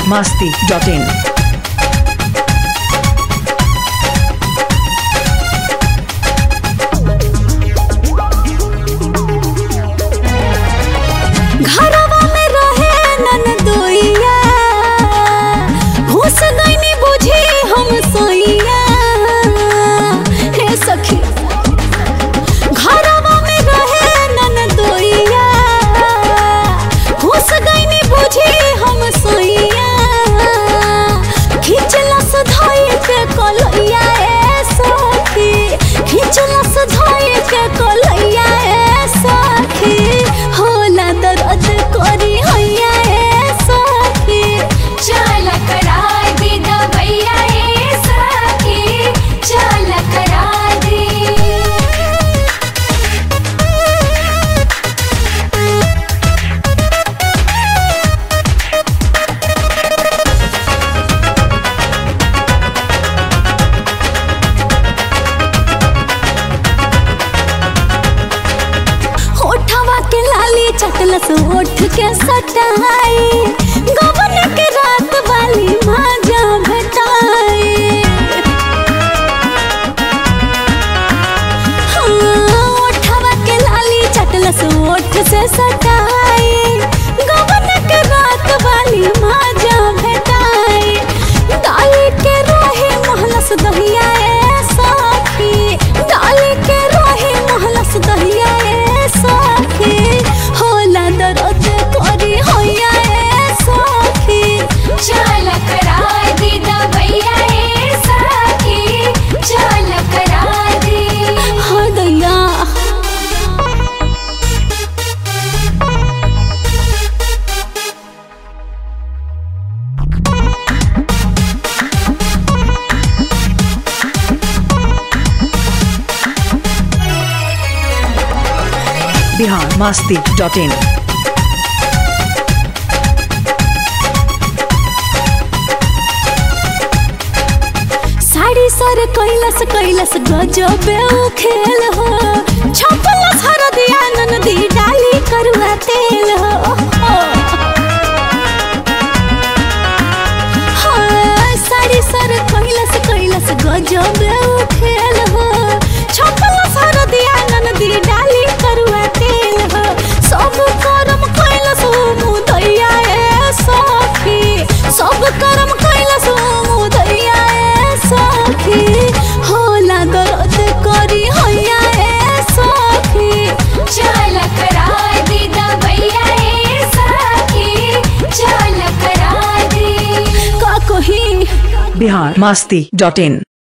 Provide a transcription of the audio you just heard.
masti.in. घरवा में रहे ननदोइया घुस गईनी बुझी हम सोइया हे सखी घरवा में रहे ननदोइया घुस गईनी बुझी हम सोइया खिचलस धोई के कलैया ए सखी खिचलस धोई के कलैया ए सखी होला दर्द करी हैया ए सखी चल कराय दे दवैया ए सखी चल कराय दे होठवा के लाली चटलस ओठ के सटाई गवन के रात वाली माजा भेटाई हाँ, ओठवा के लाली चटलस ओठ से सटाई गवन के रात वाली माजा भेटाई डाली के रोहे महलस दहिया ए साखी डाली के रोहे महलस दहिया ए साखी होला दर्द करी होया ए साखी चल कराय दे दवैया ए सखी चल कराय दे हाँ दैया Bihar masti.in. साड़ी सर कैलस कैलस गजबे उ खेल हो छपलस हरदिया ननदी डाली करुआ तेल हो हाँ, साड़ी सर कैलस कैलस गजबे उ खेल हो छपलस हरदिया ननदी डाली करुआ तेल हो सब करम कैलस मुदैया ए सखी सब करम कैलस मुदैया ए सखी होला दर्द करी हैया ए सखी चल कराय दे दवैया ए सखी चल कराय दे का कही Bihar masti.in.